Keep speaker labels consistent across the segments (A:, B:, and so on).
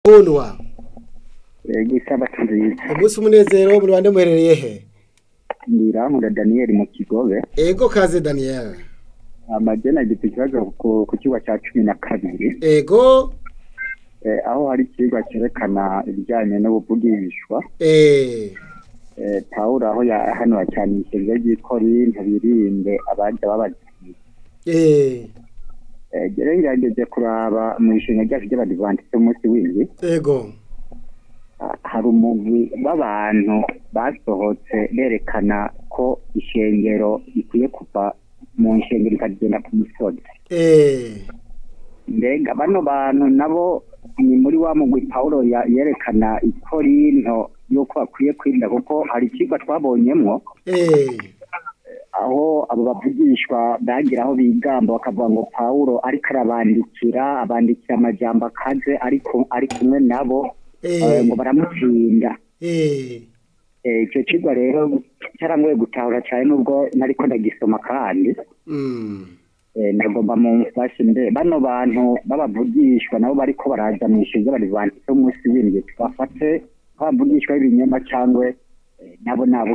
A: kundwa
B: igisabato nziza
A: umunsi umunezero muri bande muherereye he
B: ndirankunda daniel mu kigobe
A: ego kaze daniel
B: amajena agifite ikibazo ku ku kigo cya cumi na kabiri
A: ego
B: eh, aho hari ikigwa cyerekana ibijyanye n'ubuvugishwa
A: eh
B: eh, pawulo aho yahanura cyane ishyirwa ry'ikorinto birinde abajya babazaniye
A: eh
B: eh, rero ngerageje kuraba mu ishinga ryacu ry'abadivantisite umunsi w'indwi
A: ego
B: ah, hari umugwi w'abantu basohotse berekana ko ishengero rikwiye kuva mu nshengero ikagenda ku misozi
A: eh
B: mbega bano bantu nabo ni muri wa mugwi pawulo ya- yerekana ikorinto yuko bakwiye kwirinda kuko hari ikigo twabonyemwo
A: eh
B: aho abo bavugishwa bagira aho bigamba bakavuga ngo pawulo ariko arabandikira abandikira amajambo akaze ariko ari kumwe nabo
A: Eh.
B: eh, ngo baramutsinda
A: eh
B: Eh, icyo kigo rero cyarangoye gutahura cyane nubwo nariko ndagisoma kandi
A: mm
B: Eh, nagomba mu mfashe mbe bano bantu babavugishwa nabo bariko baraza mu ishinga ry'abadivantisite umunsi w'indwi tubafate nk'abavugishwa b'ibinyoma cyangwa eh, nabo nabo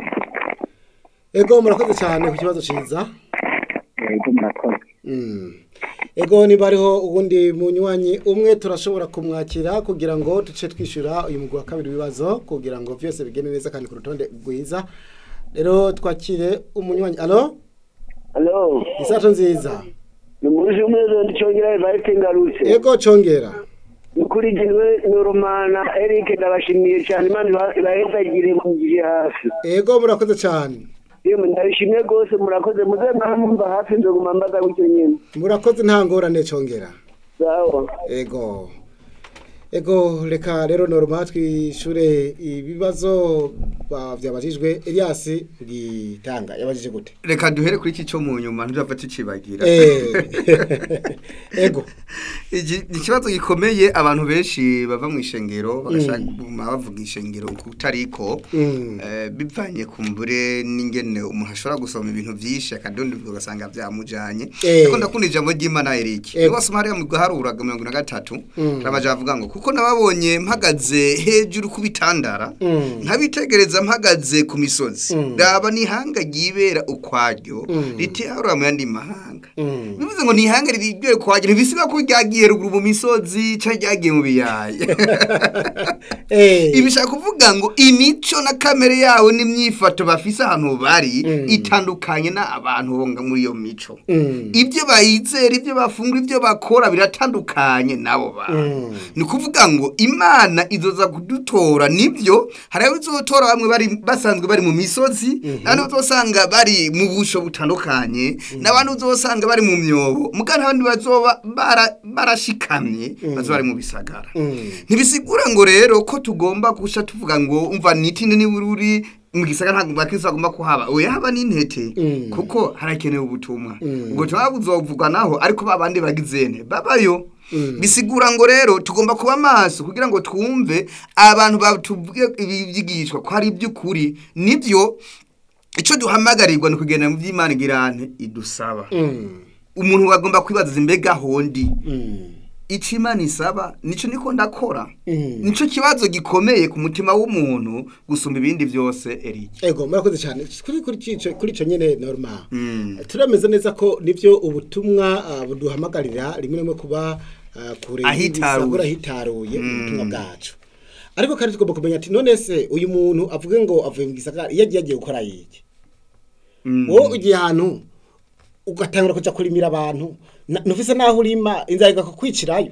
A: ego murakoze cyane ku kibazo ciza
B: ego murakoze
A: Mm. Ego niba hariho ubundi munywanyi umwe turashobora kumwakira kugira ngo duce twishyura uyu mugwi wa kabiri w'ibibazo kugira ngo byose bigende neza kandi ku rutonde rwiza rero twakire umunywanyi alo
C: Hello,
A: isato nziza
C: ni muruzi umwezo ndichongera Evariste Ngarutse.
A: ego congera
C: Nukuri jinwe Noromana Eric ndabashimiye cyane Imana iba- ibahezagire mu gihe hafi.
A: ego murakoze cyane
C: Yemwe ndabishimye rwose murakoze muze mwamumva hafi nzoguma mbaza gutyo nyine.
A: murakoze nta ngorane congera
C: Sawa.
A: ego ego reka rero norma twishure ibibazo ba- byabajijwe Elias gitanga yabajije gute
D: reka duhere kuri iki cyo mu nyuma ntuzapfa tucibagira
A: Eh. ego
D: Iki- ni ikibazo gikomeye abantu benshi bava mu ishengero bagashaka kuguma bavuga ishengero kutariko
A: Mm.
D: eh, bivanye ku mbure n'ingene umuntu ashobora gusoma ibintu byinshi akadondorwa ugasanga byamujanye
A: Eh.
D: ariko ndakunda ijambo ry'imana Eric
A: Ego.
D: niba hariya mu guharuraga mirongo na gatatu
A: Mm.
D: rabaja bavuga ngo kuko nababonye mpagaze hejuru ku bitandara
A: Mm.
D: nkabitegereza mpagaze ku misozi
A: Mm.
D: raba n'ihanga ryibera ukwaryo
A: Mm.
D: ritiharura mu yandi mahanga
A: Mm.
D: bivuze ngo n'ihanga riryoye ukwaryo ntibisiba ko ryagiye ruguru mu misozi cyangwa ryagiye mu biyaya
A: Eh.
D: ibi bishaka kuvuga ngo imico na kamere yawe n'imyifato bafise ahantu bari
A: Mm.
D: itandukanye n'abantu bonga muri iyo mico
A: Mm.
D: ibyo bayizera ibyo bafungura ibyo bakora biratandukanye n'abo bantu
A: Mm.
D: ni ukuvuga ngo imana izoza kudutora nibyo hari abo izotora bamwe bari basanzwe bari mu misozi n'abandi uzosanga bari mu busho butandukanye n'abandi uzosanga bari mu myobo mugana abandi bazoba bara- barashikamye bazoba bari mu bisagara
A: Mm.
D: ntibisigura ngo rero ko tugomba guca tuvuga ngo umva nitini nibururi mu gisagara ntabwo bakristo bagomba kuhaba oya haba n'intete
A: Mm.
D: kuko harakenewe ubutumwa
A: Mm.
D: ubwo tuba buzovugwa naho ariko babandi bagizene babayo
A: Mm.
D: bisigura ngo rero tugomba kuba maso kugira ngo twumve abantu batuvuge ibi byigishwa ko hari iby'ukuri nibyo icyo duhamagarirwa ni ukugenda mu by'imana igirane idusaba
A: Mm.
D: umuntu agomba kwibaza imbega hondi
A: Mm.
D: icyo imana isaba nicyo niko ndakora
A: Mm.
D: nicyo kibazo gikomeye ku mutima w'umuntu gusumba ibindi byose Eric
A: ego murakoze cyane kuri kuri ico kuri ico nyene normal
D: Mm.
A: turameze neza ko nivyo ubutumwa ah, buduhamagarira rimwe rimwe kuba ah, kure
D: Ahitaruye.
A: y'ibisagura ahitaruye
D: Mm.
A: ubutumwa bwacu ariko kandi tugomba kumenya ati none se uyu muntu avuge ngo avuye mu gisagara iyo agiye agiye gukora yiki
D: Mm.
A: wowe ugiye ahantu ugatangura kuja kurimira abantu na- nufise naho urima inzara igakukwicirayo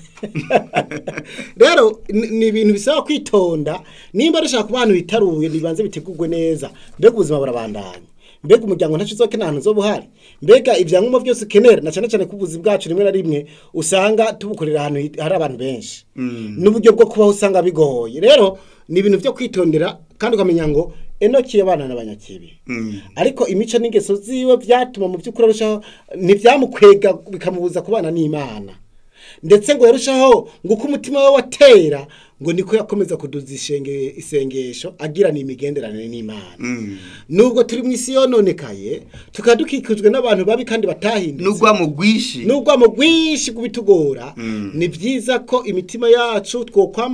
A: rero ni ni ibintu bisaba kwitonda nimba rushaka kuba ahantu hitaruye nibanze bitegurwe neza mbega ubuzima burabandanya mbega umuryango ntacyo uzokena ahantu uzoba uhari mbega ibyangombwa byose ukenera na cyane cyane ko ubuzi bwacu rimwe na rimwe usanga tubukorera ahantu hit- hari abantu benshi
D: Mm.
A: n'uburyo bwo kubaho usanga bigoye rero ni ibintu byo kwitondera kandi ukamenya ngo enoki abana n'abanyakibi
D: Mm.
A: ariko imico n'ingeso ziwe byatuma mu by'ukuri arushaho ntibyamukwega bikamubuza kubana n'imana ndetse ngo yarushaho ngo uko umutima we watera ngo niko yakomeza kuduza ishenge- isengesho agirana imigenderanire n'imana
D: Mm.
A: nubwo turi mu isi yononekaye tukaba dukikijwe n'abantu babi kandi batahindutse
D: n'urwamo rwinshi
A: n'urwamo rwinshi kubitugora
D: Mm.
A: ni byiza ko imitima yacu twokwama